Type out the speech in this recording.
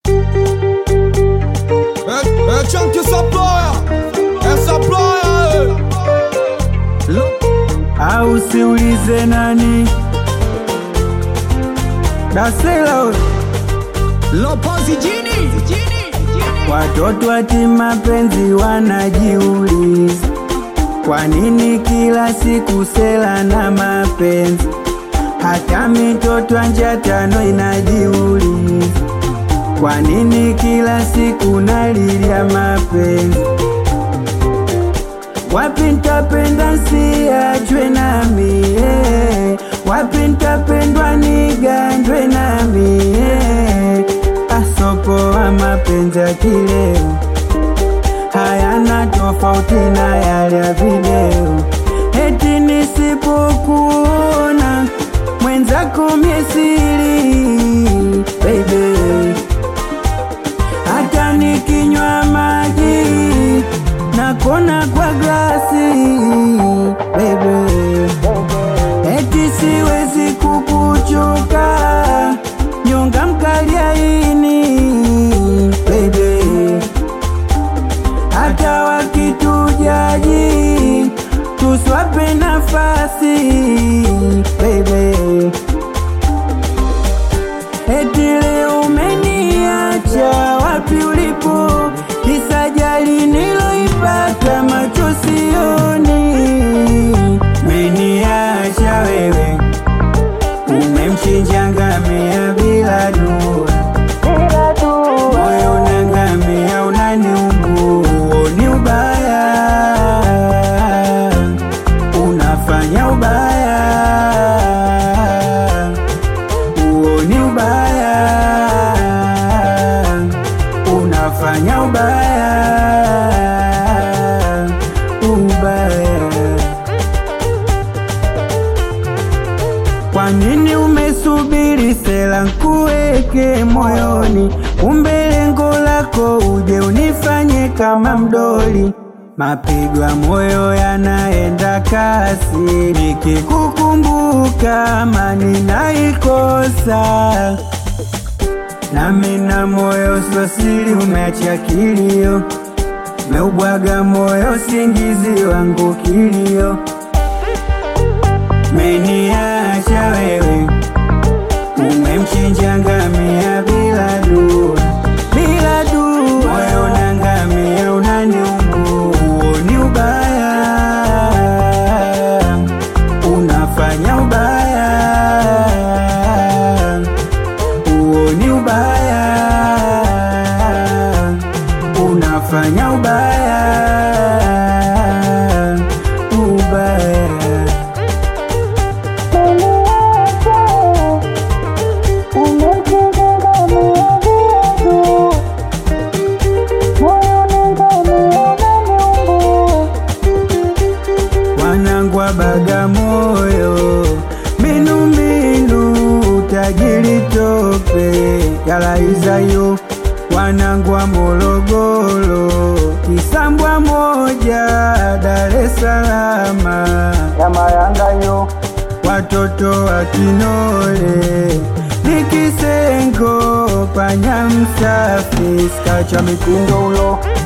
É, é Chunk essa ploia, essa ploia, au siulize nani dasela Lopozi Jini, watoto ati mapenzi wanajiuliza kwa nini kila siku sela na mapenzi hata mitoto anja tano inajiuliza kwa nini kila siku nalilia mapenzi wapi ntapenda siachwe nami eh. wapi ntapendwa nigandwe nami eh. asopoa mapenzi ya kileo hayana tofauti na yale ya video eti nisipokuona mwenzako miesiri baby hata nikinywa maji nakona kwa glasi bebe, eti siwezi kukuchoka nyonga mkaliaini bebe, hata wakitujaji tuswape nafasi bebe, eti leo umeniacha wapi ulipo kisajali niloipata macho sioni meniacha wewe umemchinja ngamia bila dua moyo unangamia unaniumbua ni ubaya unafanya ubaya huo ni ubaya unafanya ubaya ubaya kwa nini umesubiri sela nkuweke moyoni kumbe lengo lako uje unifanye kama mdoli mapigo ya moyo yanaenda kasi nikikukumbuka amani naikosa nami na moyo sosili umeacha kilio meubwaga moyo singizi wangu kilio meniacha wewe umemchinja ngamia bila dua bila dua moyo na ngamia unaniumbua huo ni ubaya unafanya ubaya huo ni ubaya unafanya ubaya ubaya wanangu wa Bagamoyo, minumbinu tajiri tope yalaizayo, wanangu wa Morogoro, Kisambwa moja Dar es Salaam ya Mayangayo, watoto wa Kinole Nikisengo panya msafi skacha mikundo ulo